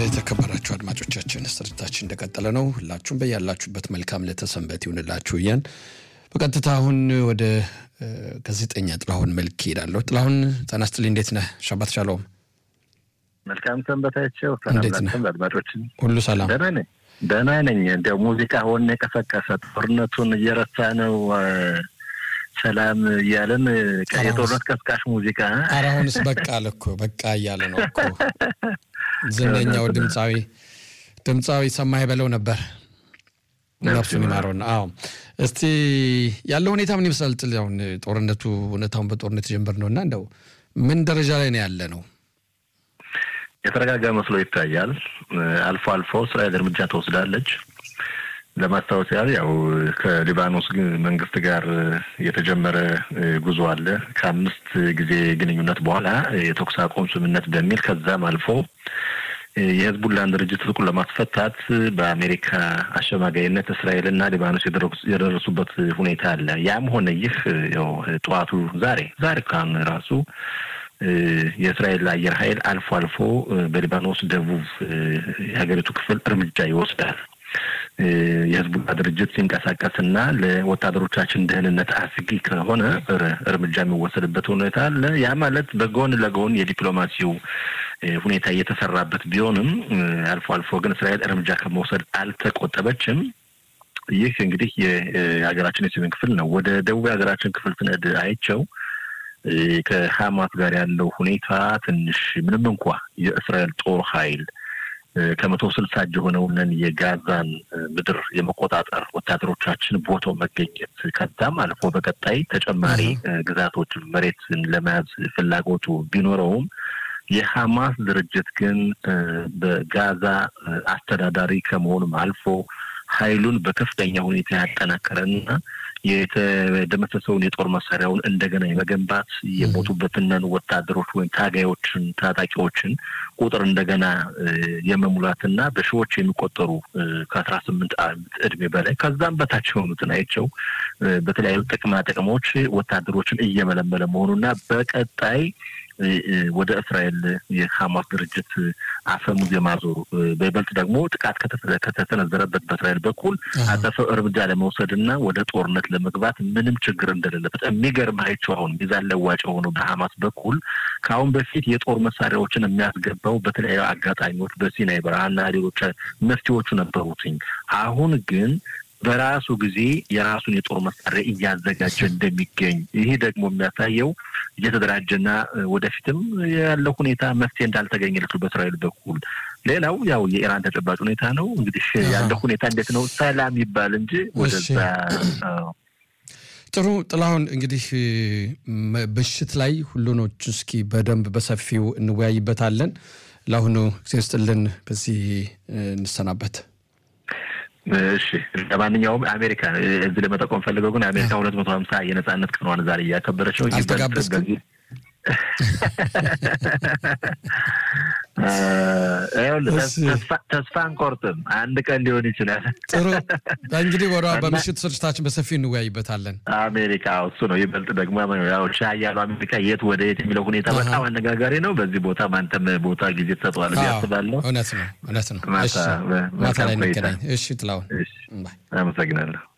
የተከበራችሁ አድማጮቻችን ስርጭታችን እንደቀጠለ ነው። ሁላችሁም በያላችሁበት መልካም ለተሰንበት ይሁንላችሁ እያን በቀጥታ አሁን ወደ ጋዜጠኛ ጥላሁን መልክ ይሄዳለሁ። ጥላሁን ጤና ይስጥልኝ። እንዴት ነህ? ሻባት ሻሎም። መልካም ሰንበታቸው። እንዴት ነህ? አድማጮችን ሁሉ ሰላም? ደህና ነኝ ደህና ነኝ። እንዲያው ሙዚቃ ሆነ የቀሰቀሰ ጦርነቱን እየረሳ ነው ሰላም እያለን የጦርነት ቀስቃሽ ሙዚቃ ኧረ አሁንስ በቃ አለ እኮ በቃ እያለ ነው እኮ ዝነኛው ድምፃዊ ድምፃዊ ሰማህ በለው ነበር ነፍሱን ይማረውና። አዎ እስቲ ያለው ሁኔታ ምን ይመስላል? ጥል አሁን ጦርነቱ እውነታውን በጦርነት ጀምር ነው እና እንደው ምን ደረጃ ላይ ነው ያለ ነው? የተረጋጋ መስሎ ይታያል። አልፎ አልፎ እስራኤል እርምጃ ትወስዳለች። ለማስታወስ ያህል ያው ከሊባኖስ መንግስት ጋር የተጀመረ ጉዞ አለ። ከአምስት ጊዜ ግንኙነት በኋላ የተኩስ አቁም ስምምነት በሚል ከዛም አልፎ የህዝቡላን ድርጅት ትጥቁን ለማስፈታት በአሜሪካ አሸማጋይነት እስራኤልና ሊባኖስ የደረሱበት ሁኔታ አለ። ያም ሆነ ይህ ያው ጠዋቱ ዛሬ ዛሬ ካሁን ራሱ የእስራኤል አየር ኃይል አልፎ አልፎ በሊባኖስ ደቡብ የሀገሪቱ ክፍል እርምጃ ይወስዳል። የህዝቡላ ድርጅት ሲንቀሳቀስና ለወታደሮቻችን ደህንነት አስጊ ከሆነ እርምጃ የሚወሰድበት ሁኔታ አለ። ያ ማለት በጎን ለጎን የዲፕሎማሲው ሁኔታ እየተሰራበት ቢሆንም አልፎ አልፎ ግን እስራኤል እርምጃ ከመውሰድ አልተቆጠበችም። ይህ እንግዲህ የሀገራችን የሰሜን ክፍል ነው። ወደ ደቡብ የሀገራችን ክፍል ስነድ አይቸው ከሀማስ ጋር ያለው ሁኔታ ትንሽ ምንም እንኳ የእስራኤል ጦር ኃይል ከመቶ ስልሳ እጅ የሆነውን የጋዛን ምድር የመቆጣጠር ወታደሮቻችን ቦታው መገኘት ከዛም አልፎ በቀጣይ ተጨማሪ ግዛቶችን መሬትን ለመያዝ ፍላጎቱ ቢኖረውም የሐማስ ድርጅት ግን በጋዛ አስተዳዳሪ ከመሆኑም አልፎ ኃይሉን በከፍተኛ ሁኔታ ያጠናከረና የተደመሰሰውን የጦር መሳሪያውን እንደገና የመገንባት የሞቱበትንን ወታደሮች ወይም ታጋዮችን ታጣቂዎችን ቁጥር እንደገና የመሙላትና በሺዎች የሚቆጠሩ ከአስራ ስምንት ዓመት እድሜ በላይ ከዛም በታች የሆኑትን አይቸው በተለያዩ ጥቅማ ጥቅሞች ወታደሮችን እየመለመለ መሆኑና በቀጣይ ወደ እስራኤል የሐማስ ድርጅት አፈሙዝ የማዞሩ በይበልጥ ደግሞ ጥቃት ከተሰነዘረበት በእስራኤል በኩል አጸፋው እርምጃ ለመውሰድ እና ወደ ጦርነት ለመግባት ምንም ችግር እንደሌለበት የሚገርማቸው አሁን ሚዛን ለዋጭ የሆኑ በሐማስ በኩል ከአሁን በፊት የጦር መሳሪያዎችን የሚያስገባው በተለያዩ አጋጣሚዎች በሲናይ በረሃና ሌሎች መፍትሄዎቹ ነበሩትኝ። አሁን ግን በራሱ ጊዜ የራሱን የጦር መሳሪያ እያዘጋጀ እንደሚገኝ ይሄ ደግሞ የሚያሳየው እየተደራጀና ወደፊትም ያለው ሁኔታ መፍትሄ እንዳልተገኘለት በእስራኤል በኩል። ሌላው ያው የኢራን ተጨባጭ ሁኔታ ነው። እንግዲህ ያለው ሁኔታ እንዴት ነው? ሰላም ይባል እንጂ ወደዛ ጥሩ ጥላሁን፣ እንግዲህ ምሽት ላይ ሁሉኖች እስኪ በደንብ በሰፊው እንወያይበታለን። ለአሁኑ ጊዜ ስጥልን፣ በዚህ እንሰናበት። እሺ ለማንኛውም አሜሪካ እዚህ ለመጠቆም ፈልገው ግን አሜሪካ ሁለት መቶ ሀምሳ የነጻነት ቀኗን ዛሬ እያከበረች ነው። አልተጋበዝክም? ተስፋ አንቆርጥም። አንድ ቀን ሊሆን ይችላል። ጥሩ እንግዲህ ወደ በምሽት ስርጭታችን በሰፊው እንወያይበታለን። አሜሪካ እሱ ነው ይበልጥ ደግሞ ያው ሻ ያሉ አሜሪካ የት ወደ የት የሚለው ሁኔታ በጣም አነጋጋሪ ነው። በዚህ ቦታ ማንተም ቦታ ጊዜ ትሰጠዋል ያስባለሁ። እውነት ነው፣ እውነት ነው። ማታ ላይ እንገናኝ። እሺ ጥላሁን፣ አመሰግናለሁ።